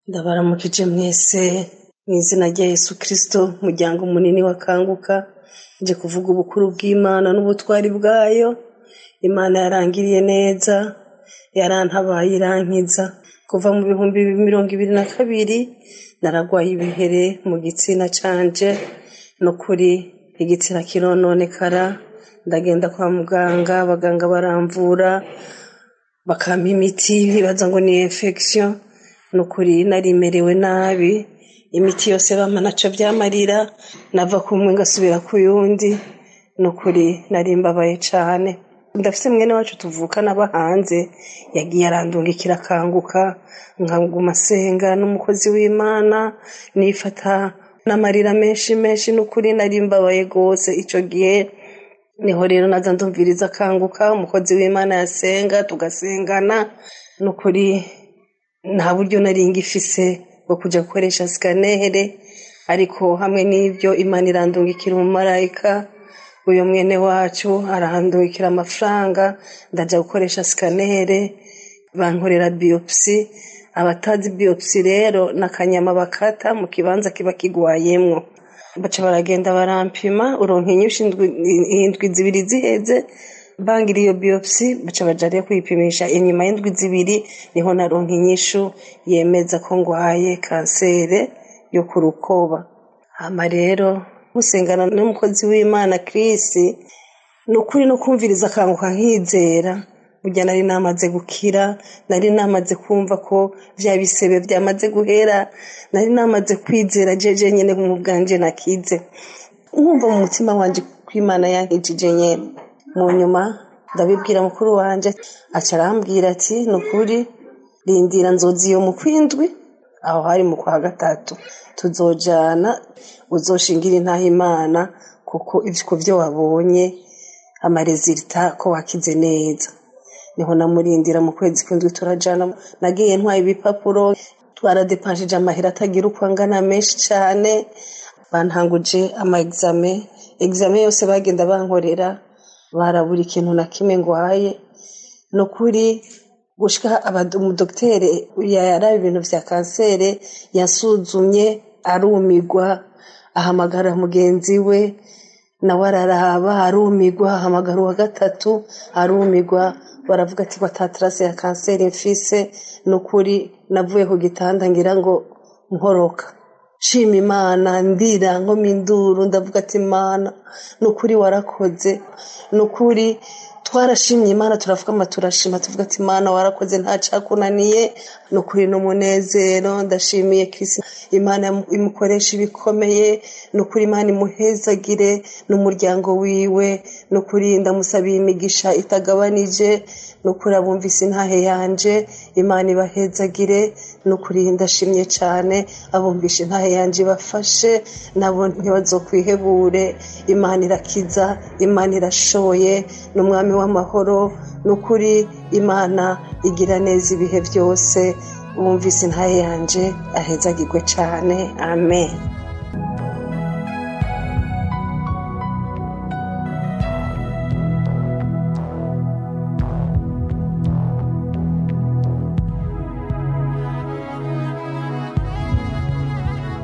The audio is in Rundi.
ndabaramukije mwese mu izina rya yesu kirisito umuryango munini wakanguka nje kuvuga ubukuru bw'imana n'ubutwari bwayo imana yarangiriye neza yarantabaye irankiza kuva mu bihumbi mirongo ibiri na kabiri naragwaye ibihere mu gitsina canje no kuri igitsina kirononekara ndagenda kwa muganga abaganga baramvura bakampa imiti bibaza ngo ni infection nukuri narimerewe nabi imiti yose bampa naco vyamarira nava kumwe ngasubira ku yundi nukuri nari mbabaye cane ndafise mwene wacu tuvukana aba hanze yagiye arandungikira akanguka nkaguma senga n'umukozi w'imana nifata n'amarira menshi menshi nukuri nari mbabaye gose ico gihe niho rero naza ndumviriza akanguka umukozi w'imana yasenga tugasengana nukuri nta buryo nari ngifise bwo kuja gukoresha sikanere ariko hamwe n'ivyo imana irandungikira umumarayika uyo mwene wacu arandungikira amafaranga ndaja gukoresha sikanere bankorera biopsi abatazi biopsi rero n'akanyama bakata mu kibanza kiba kigwayemwo baca baragenda barampima uronka inyinshi indwi zibiri ziheze bangira iyo biopsi baca baja rero kwipimisha inyuma y'indwi zibiri niho naronka inyishu yemeza ko ngwaye kansere yo ku rukoba hama rero musengana n'umukozi w'imana Chris ni ukuri no kumviriza akanguka nkizera burya nari namaze gukira nari namaze kumva ko vya bisebe vyamaze guhera nari namaze kwizera jeje nyene mu bwanje nakize nkumva mu mutima wanje ko imana yankijije nyene mu nyuma ndabibwira mukuru wanje aca arambwira ati ni ukuri rindira nzozi iyo mu kwindwi aho hari mu kwa gatatu tuzojana uzoshingira intaha imana kuko ivyo vyo wabonye amarezilita ko wakize neza niho namurindira mu kwezi kw'indwi turajana nagiye ntwaye ibipapuro twaradepanshije amahera atagira uko angana menshi cane bantanguje ama exame exame yose bagenda bankorera barabura ikintu na kimwe ngwaye no kuri gushika umudokitere yaraba ibintu vya kansere yasuzumye arumigwa ahamagara mugenzi we nawe araraba arumigwa ahamagara uwa gatatu arumigwa baravuga ati watatarase ya kanseri mfise nukuri navuye ku gitanda ngira ngo nkoroka shima imana ndira nkoma induru ndavuga ati imana nukuri warakoze nukuri twarashimye imana turavuga ama turashima tuvuga ati imana warakoze nta cakunaniye nukuri n'umunezero ndashimiye kirisi imana imukoresha ibikomeye nukuri imana imuhezagire n'umuryango wiwe nukuri ndamusabiye imigisha itagabanije nukuri abumvise intahe yanje imana ibahezagire nukuri ndashimye cane abumvishe intahe yanje ibafashe nabo ntibazokwihebure imana irakiza imana irashoboye n'umwami w'amahoro nukuri imana igira neza ibihe byose bumvise intahe yanje ahezagirwe cane amen